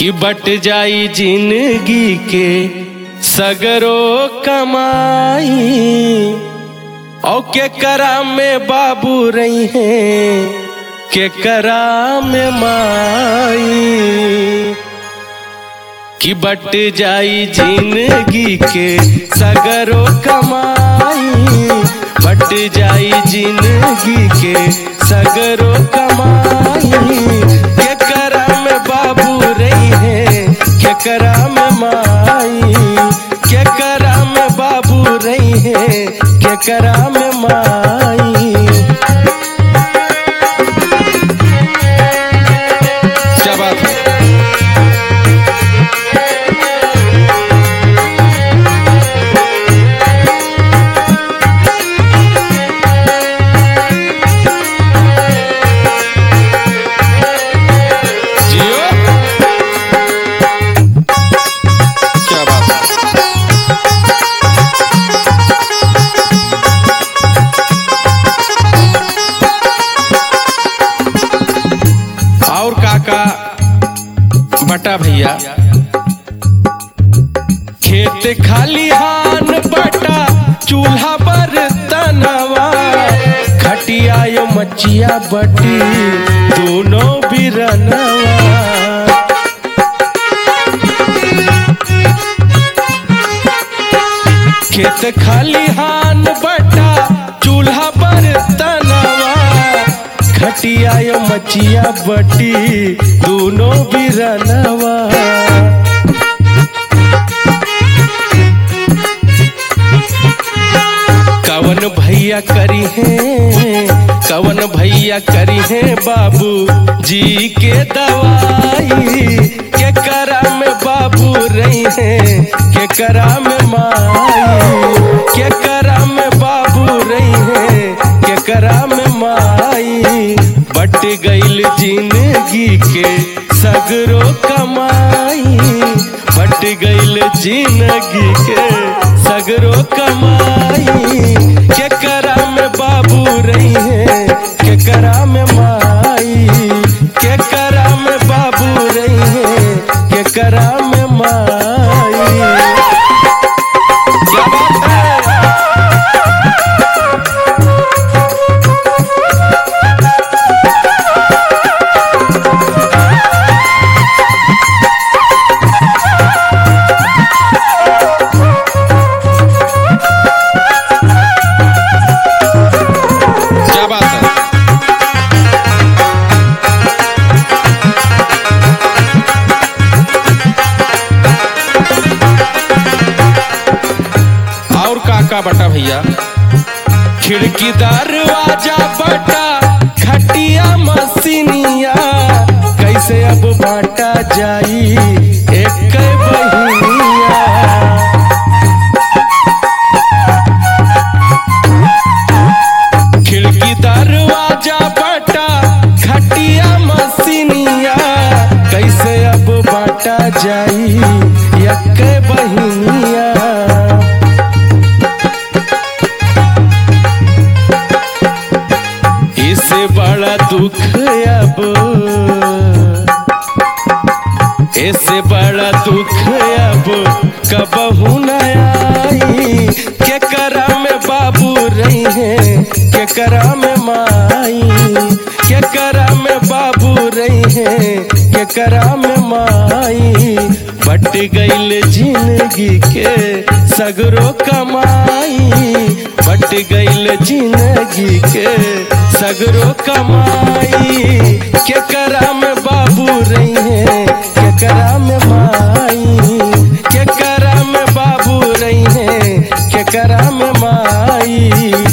कि बट जाई जिंदगी के सगरो कमाई औ के करा में बाबू रही हैं के करा में माई कि बट जाई जिंदगी के सगरो कमाई बट जाई जिंदगी के सगरो कमाई के करा में बाबू रही है के करा में माई के करा में बाबू रही है के करा में माई क्या बात है जियो क्या बात है और काका बटा भैया खेत खाली हान बटा चूल्हा पर तनवा खटिया यो मचिया बटी दोनों बिरनवा खेत खाली हान बटा चूल्हा पर तनवा खटिया यो मचिया बटी दोनों बिरनवा कवन भैया करी है कवन भैया करी है बाबू जी के दवाई के करा में बाबू रही है के करा में माई के करा में बाबू रही है के करा में माई बट गईल जिंदगी के सगरो कमाई बट गईल जिंदगी के सगरो कमाई के करा में बाबू रही है के करा में माई के करा में बाबू रही है के करा में माई क्या बात है क्या बात है और काका बटा भैया खिड़की दरवाजा बटा खटिया मसीनिया कैसे अब बांटा जाई एक बहिनिया खिड़की दरवाजा बटा खटिया मसीनिया कैसे अब बांटा जाई यक बहिनिया इससे बड़ा दुख अब इससे बड़ा दुख अब कबहू न आई के करा में बाबू रही है के करा में माई के करा में बाबू रही है के करा में माई बट गईल जिंदगी के सगरो कमाई बट गईल जिंदगी के सगरो कमाई के करा में बाबू रही है के करा में माई के करा में बाबू रही है के करा में माई